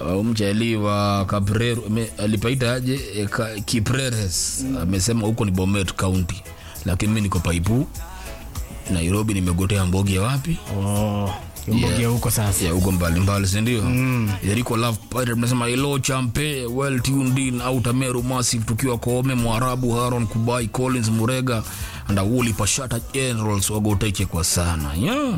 uh, mchali wa Cabrero ame- alipaita aje eh, Ka- Kipreres amesema huko ni Bomet County, lakini mimi niko Paipu Nairobi, nimegotea mbogi ya wapi Oh, mbogia huko sasa. ya huko mbalimbali, si ndio? mm. Jericho Love Pirate mnasema hello champe well tuned in out Meru Massive, tukiwa Koome Mwarabu Haron Kubai Collins Murega and Awuli Pashata Generals wagoteke kwa sana yeah.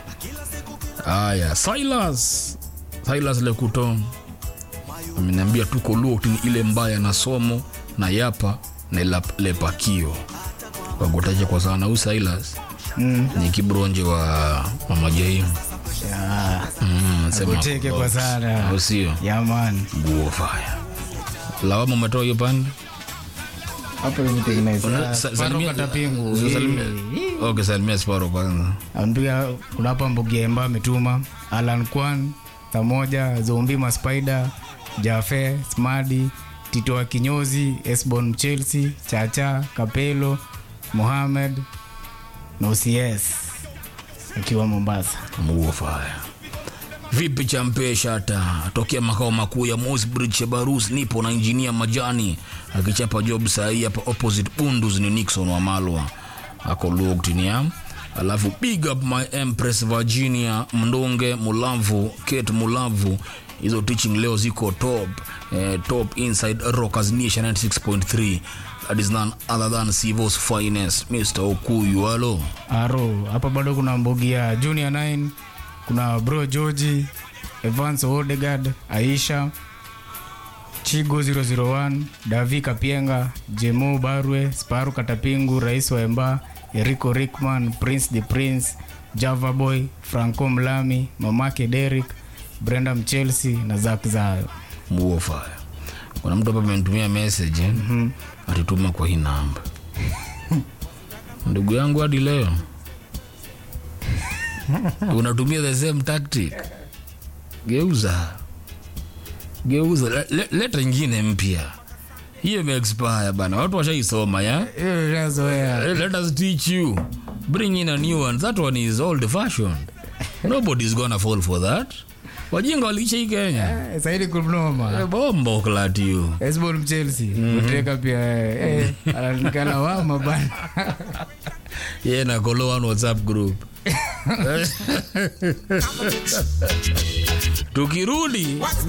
Aya, Silas Silas Lekuto ameniambia tuko Luot ni ile mbaya na somo na yapa na lap- lepakio wagoteke kwa sana. Huyu Silas Mm. ni kibronje wa Mama Jaimu Ya, Mm, sema Agoteke kwa box. sana. Au sio? ya man. Guo fire. Lawama umetoa hiyo pande? Hapo imetengeneza. Una- sa- Paro salimia- katapingu. sa- salimia- Okay, salimia Sparo kwanza. Anpiga kuna hapa Mbugemba ametuma Alan Kwan pamoja Zombi Maspider Jafe Smadi Tito wa Kinyozi Esbon Chelsea Chacha Kapelo Mohamed na OCS akiwa Mombasa. Guo fire. Vipi champe shata tokea makao makuu ya Mosbridge Chebarus, nipo na injinia Majani akichapa job saa hii hapa opposite Bundus ni Nixon wa Malwa ako locked ni am. Alafu big up my empress Virginia Mndonge Mulavu Kate Mulavu, hizo teaching leo ziko top eh, top inside Rockers Nation 96.3 that is none other than Sivos finest Mr. Okuyu halo Aro hapa bado kuna mbogi ya Junior 9 kuna bro George Evans Odegaard Aisha Chigo 001 Davi Kapienga Jemo Barwe Sparu Katapingu Rais wa Emba Erico Rickman Prince the Prince Java Boy Franco Mlami Mamake Derek Brenda Mchelsea na Zak Zayo Muo fire. Kuna mtu hapa amenitumia message eh? mm Alituma kwa hii namba. Ndugu yangu hadi leo unatumia the same tactic. Geuza, geuza, le, le, leta ingine mpya. Hiyo imeexpire bana, watu washaisoma ya. Eh, shazoea. Eh, Let us teach you. Bring in a new one. That one is old fashioned. Nobody's gonna fall for that. Wajinga waliisha hii Kenya. Eh, Saidi kunoma Eh, Bombo klat you. Esbon Mchelsea Mtreka pia eh, eh, ananikana wama bana Yeye na Kolo one WhatsApp group. Tukirudi